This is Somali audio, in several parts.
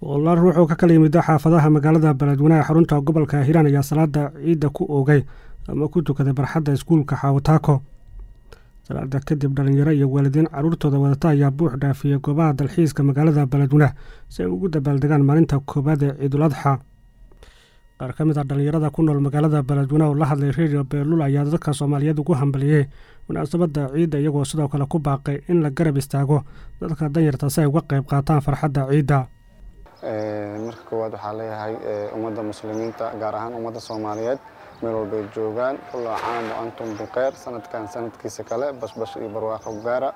boqolaal ruux oo ka kala yimid xaafadaha magaalada beledweyne ee xarunta gobolka hiiraan ayaa salaada ciidda ku oogay ama ku tukaday barxadda iskuulka xaawataako salaada kadib dhalinyaro iyo waalidiin caruurtooda wadata ayaa buux dhaafiyey goobaha dalxiiska magaalada beledweyne si ay ugu dabaaldegaan maalinta koowaad ee ciidul adxa qaar ka mid a dhallinyarada ku nool magaalada beledweyne oo la hadlay redio beelul ayaa dadka soomaaliyeed ugu hambaliyey munaasabadda ciidda iyagoo sidoo kale ku baaqay in la garab istaago dadka danyarta si ay uga qayb qaataan farxadda ciidda marka koowaad waxaa leeyahay ummadda muslimiinta gaar ahaan ummadda soomaaliyeed meel walbay joogaan kulla caam wa antum bikeyr sanadkan sanadkiisa kale bashbash iyo barwaaqo gaara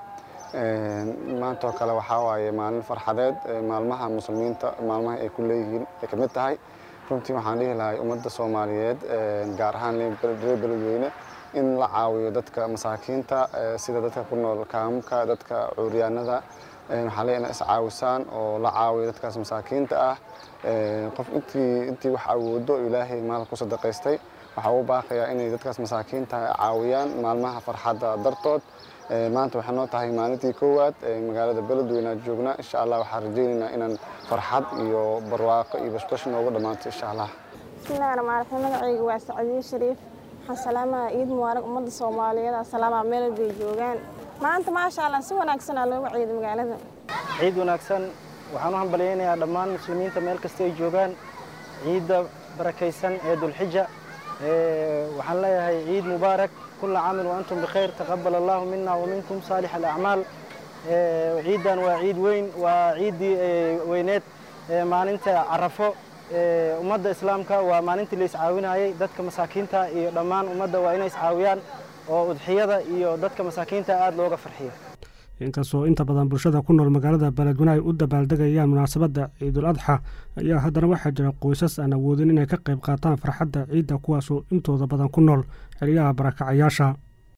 maantoo kale waxaa waaye maalin farxadeed maalmaha muslimiinta maalmaha ay ku leeyihiin ay ka mid tahay runtii waxaan dhihi lahay ummadda soomaaliyeed gaar ahaan reer beledweyne in la caawiyo dadka masaakiinta sida dadka ku nool kaamka dadka cuuryaanada waxaa leeyahay inay iscaawisaan oo la caawiyo dadkaas masaakiinta ah qof intii intii wax awoodo ilaahay maal ku sadaqaystay waxaa u baaqayaa inay dadkaas masaakiinta caawiyaan maalmaha farxadda dartood maanta waxay noo tahay maalintii koowaad magaalada beledweyne aad joognaa insha allah waxaan rajaynaynaa inaan farxad iyo barwaaqo iyo bashbash noogu dhammaanto insha allah bismillahi raxmaan raxiim magacayga waa sacadiye shariif waxaan salaamaha ciid mubaarag ummadda soomaaliyeed asalaama meel bay joogaan maanta maasha allah si wanaagsanaa looga ciiday magaalada ciid wanaagsan waxaan u hambalyaynayaa dhammaan muslimiinta meel kasta ay joogaan ciidda barakaysan ee dulxija waxaan leeyahay ciid mubaarak kula caamin wa antum bikhayr taqabal allahu mina wa minkum saalix alacmaal ciiddan waa ciid weyn waa ciiddii weyneed maalinta carafo ummadda islaamka waa maalintii la iscaawinayay dadka masaakiinta iyo dhammaan ummadda waa inay iscaawiyaan oo udxiyada iyo dadka masaakiinta aada looga farxiyo inkastoo inta badan bulshada ku nool magaalada beledweyne ay u dabaaldegayaan munaasabadda ciidul adxa ayaa haddana waxaa jira qoysas aan awoodin inay ka qayb qaataan farxadda ciidda kuwaasoo intooda badan ku nool xiliyaha barakacayaasha